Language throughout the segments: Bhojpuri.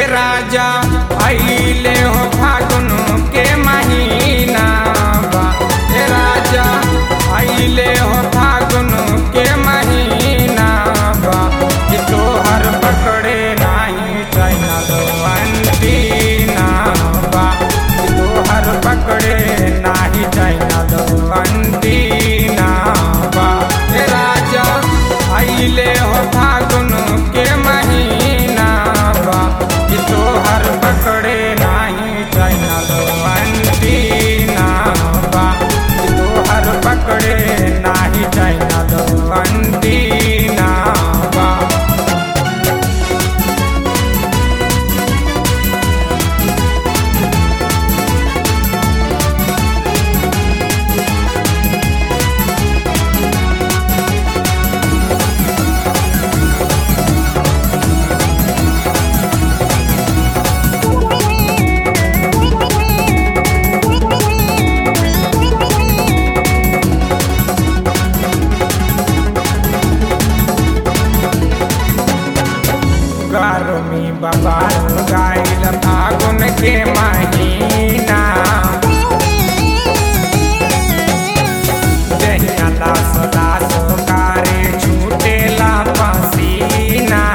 राजा आइले हो फागुन के महीना बा ए राजा आइले हो फागुन के महीना बा कि तोहर पकड़े नाही चाइना दवंतीना बा कि तोहर पकड़े नाही चाइना दवंतीना बा ए राजा आइले हो फागुन के महीना बा कि तोहर पकड़े नाही चाइना दवंतीना बा कि तोहर पकड़े नाही चाइना दवंतीना बा गर्मी बाबा गाइल फागुन के महीना जहिया लास लास कारे छूटेला पसीना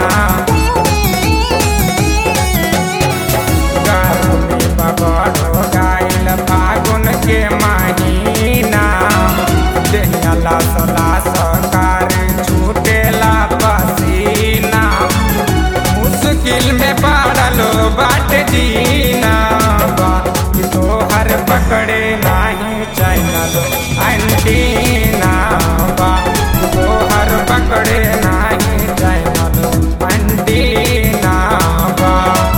गर्मी बाबा गाइल फागुन के महीना जहिया लास लास कारे छूटेला पसीना मुश्किल में पड़ल बाट जीना बा कि तोहर पकड़े नाही चैनल अंटीना बा कि तोहर पकड़े नाही चैनल अंटीना बा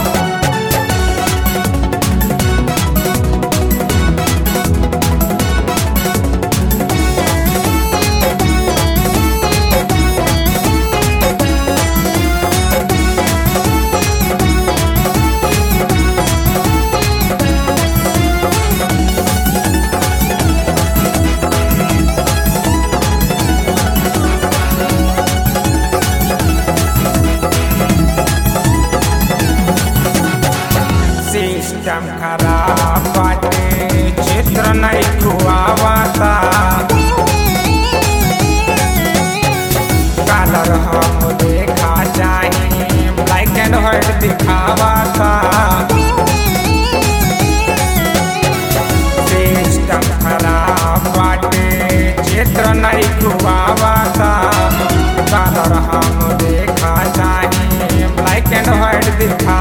सिस्टम खराब बाटे चित्र नहीं खुआवाता कलर हम देखा चाहिए ब्लैक एंड व्हाइट दिखावाता सिस्टम खराब बाटे चित्र नहीं खुआवाता कलर हम देखा चाहिए ब्लैक एंड व्हाइट दिखा